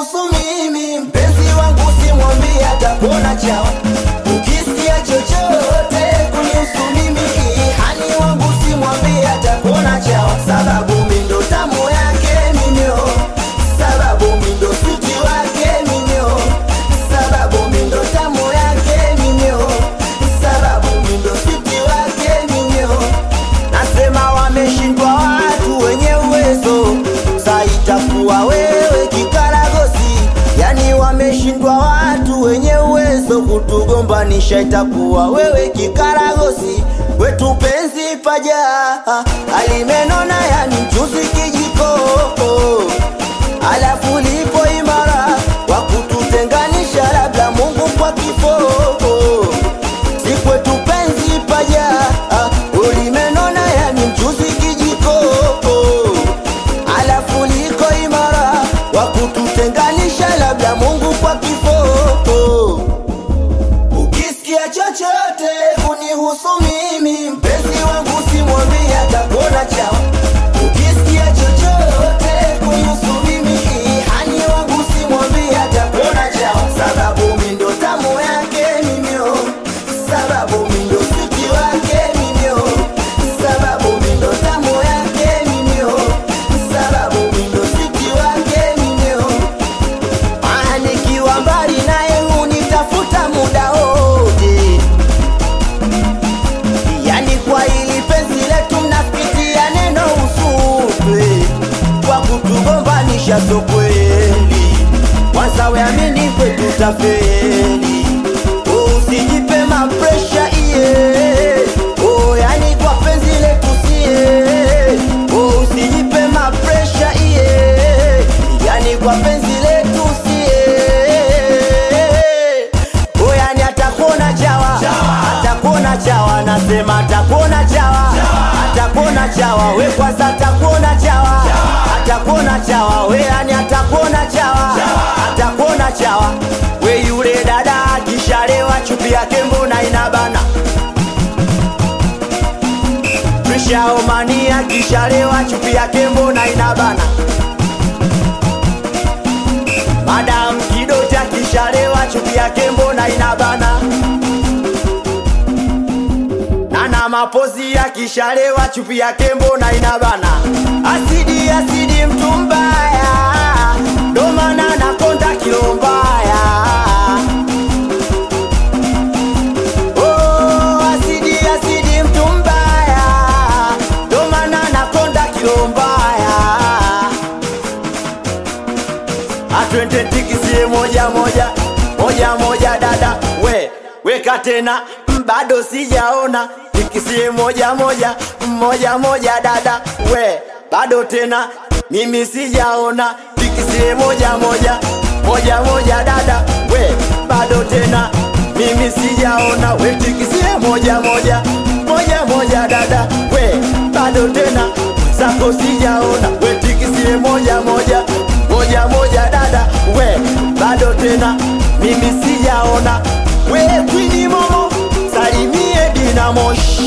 kunihusu mimi mpenzi wangu simwambie atakuona chawa ukisikia chochote kunihusu mimi hani wangu simwambie atakuona chawa sababu mindo tamu yake mimio sababu mindo suti wake mimio sababu mindo tamu yake mimio sababu mindo suti wake mimio nasema wameshindwa watu wenye uwezo sa itakuwa wewe kikaragosi yani wameshindwa watu wenye uwezo kutugombanisha itakuwa wewe kikaragosi wetu penzi paja alimenona yani mchuzi kijiko alafu lipo imara wa kututenganisha labda mungu kwa kifo si kwetu penzi paja ulimenona yani mchuzi kijiko alafu liko imara wa kututenganisha labda mungu kwa kifo ukisikia chochote kunihusu mimi mpenzi wangu simwambie atakuona chawa ukisikia chochote kunihusu mimi hani wangu simwambie atakuona chawa sababu mindo tamu yake mimio sababu mindo siti wake mimio sababu mindo tamu yake mimio sababu mindo siti wake mimio Ah, nikiwa mbali naye hunitafuta muda wote yani kwa ili penzi letu mnapitia neno usukwe kwa kutugombanisha so kweli kwanza weamini kwetu tafeli Oh, usijipe mapresha iye oh, yani kwa penzi letu sie oh, usijipe mapresha iye yani kwa penzi letu sie oh, yani atakuona chawa atakuona chawa nasema atakuona chawa atakuona chawa we kwanza atakuona chawa atakuona chawa we yani atakuona chawa atakuona chawa we yule dada akishalewa chupi yake mbona inabana Prishaomani akishalewa chupi yake mbona inabana Madam Kidoti akishalewa chupi yake mbona inabana Nana mapozi akishalewa chupi yake mbona inabana Asidi asidi mtu mbaya ndo maana nakonda kilo mbaya Oh, asidi asidi mtu mbaya ndo maana nakonda kilo mbaya atwende tikisie moja moja moja moja dada we weka tena mm, bado sijaona tikisie moja moja moja moja dada we bado tena mimi sijaona tikisie moja moja moja moja dada we bado tena mimi sijaona we tikisie moja moja moja moja dada we bado tena zako sijaona we tikisie moja moja moja moja dada we bado tena mimi sijaona we kwini momo salimie dinamoshi